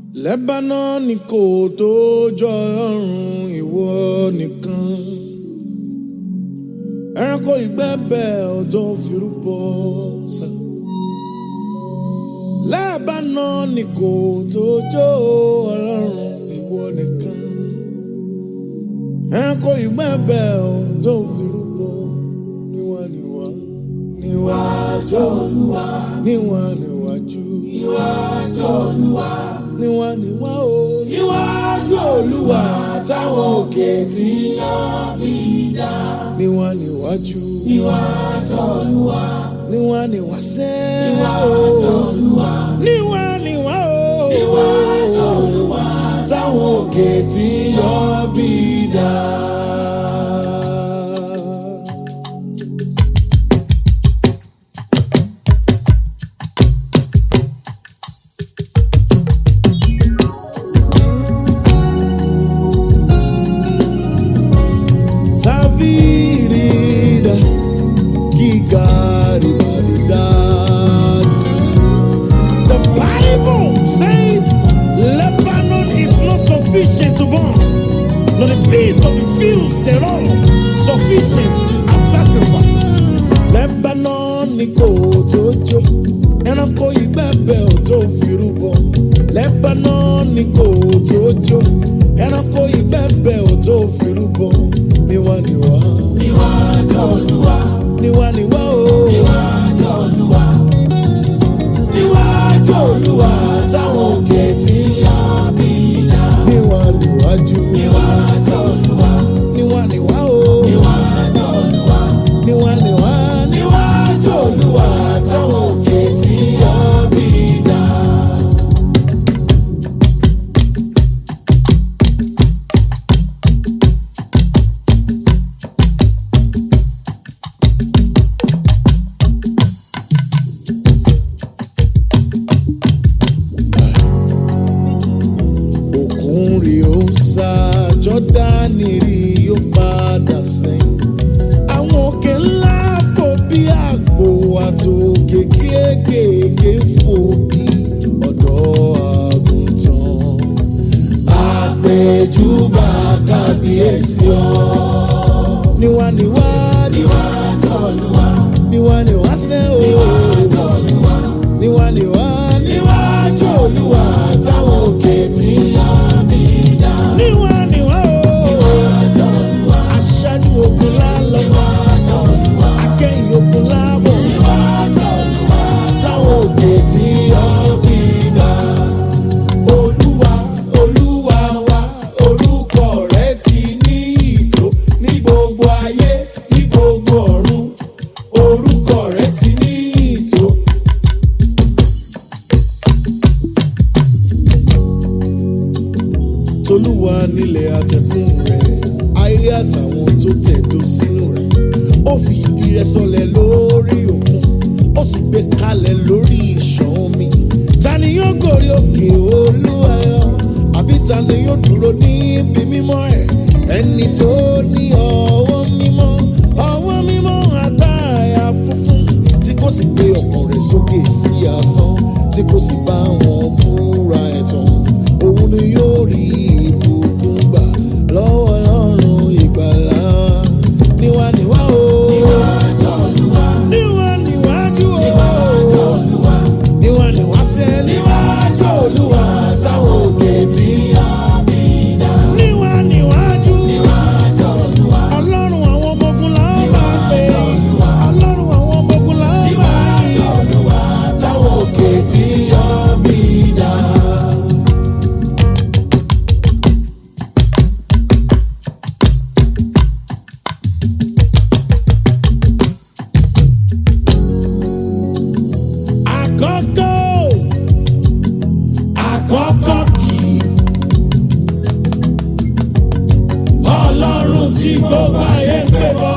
Lebanon kò tó jọ ọlọ́run ìwọ nìkan. Ẹranko ìgbẹ́bẹ̀ ò tó firúbọ sá. Lebanon kò tó jọ ọlọ́run ìwọ nìkan. Ẹranko ìgbẹ́bẹ̀ ò tó firúbọ níwá níwá. Níwájú Olúwa. Níwá níwájú. Níwájú Olúwa níwá níwá o. níwájú olúwa táwọn òkè tí yàn mí dá. níwá níwájú. níwájú olúwa. níwá níwá sẹ́. níwájú olúwa. níwá níwá o. níwájú olúwa táwọn òkè tí yàn mí dá. Savirida, Gigaribadida. The Bible says Lebanon is not sufficient to burn, nor the beast of the fields thereof sufficient as sacrifices. Lebanon ni kò tó jó, ẹranko ìgbẹ́bẹ̀ ò tó firúbọ. Lebanon ni kò tó jó, ẹranko ìgbẹ́bẹ̀ ò tó firúbọ. Níwá níwá. Níwájú Olúwa. Níwá níwá o. Níwájú Olúwa. Níwájú Olúwa táwọn òkè tí yá bí dá. Níwá níwájú. Níwájú Olúwa. Níwá níwá o. Níwájú Olúwa. Níwá níwá. Níwájú Olúwa táwọn òkè tí yá bí dá. òkun rí ó sá jọ́dánì rí ó padà sẹ́yìn. àwọn òkè ńlá fò bí àgbò àtòkè kéékèèké fò bí ọ̀dọ́ àgùntàn. àpèjúbà kábíyèsí ọ. níwá níwá níwá tọ́lúwa. níwá níwá sẹ́ o. níwá tọ́lúwa. níwá níwá níwájú olúwa táwọn òkè tí yá mi dá. níwá níwá o. níwá tọ́lúwa. aṣáájú ogun lálọ́. níwá tọ́lúwa. akẹ́yìn ogun lábọ̀. níwá tọ́lúwa. táwọn òkè tí yá mi dá. Olúwa, Olúwa wa, orúkọ rẹ̀ ti ní ìtò ní gbogbo ayé, ní gbogbo ọ̀run. Orúkọ rẹ̀ ti ní ìtò. Tolúwa nílẹ̀ àtẹ̀kùn rẹ̀, ayé àtàwọn tó tẹ̀dó sínú rẹ̀. Ó fi ìdí rẹ̀ sọlẹ̀ lórí òkun, ó sì gbé kalẹ̀ lórí ìṣàn omi. Ta ni yóò gòrí òkè Olúwa lọ? Àbí ta ni yóò dúró níbi mímọ́ ẹ̀? Ẹni tó ní ọwọ́ mímọ́, ọwọ́ mímọ́ àtàyà funfun, tí kò sì gbé ọkàn rẹ̀ sókè sí asán, tí kò sì bá wọn búra ẹ̀tàn. Òun ni yóò rí ìbùkún gbà lọ́wọ́ Ọlọ́run ìgbàlà. Níwá níwá o. Níwá tọ́lúwa. Níwá níwájú o. Níwá tọ́lúwa. Níwá níwá sẹ́. Níwájú Olúwa táwọn òkè tí yá mi dá. Níwá níwájú. Níwá tọ́lúwa. Ọlọ́run àwọn ọmọ ogun là ń bá pè. Ọlọ́run àwọn ọmọ ogun là ń bá pè. Níwá tọ́lúwa táwọn òkè tí yá mi dá. àkọ́kọ́ àkọ́kọ́ kì í ọlọ́run tí gbogbo ayé ń pè bọ́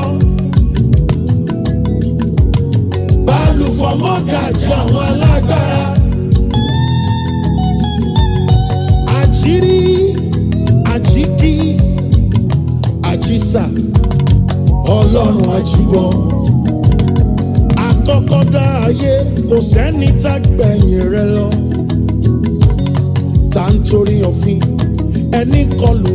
balùfọ̀ mọ́gàjì àwọn alágbára àjírí àjíkí àjísà ọlọ́run àjíbọ̀ àkọ́kọ́ dá ayé kò sẹ́ni tá gbẹ̀yìn rẹ lọ. kọlù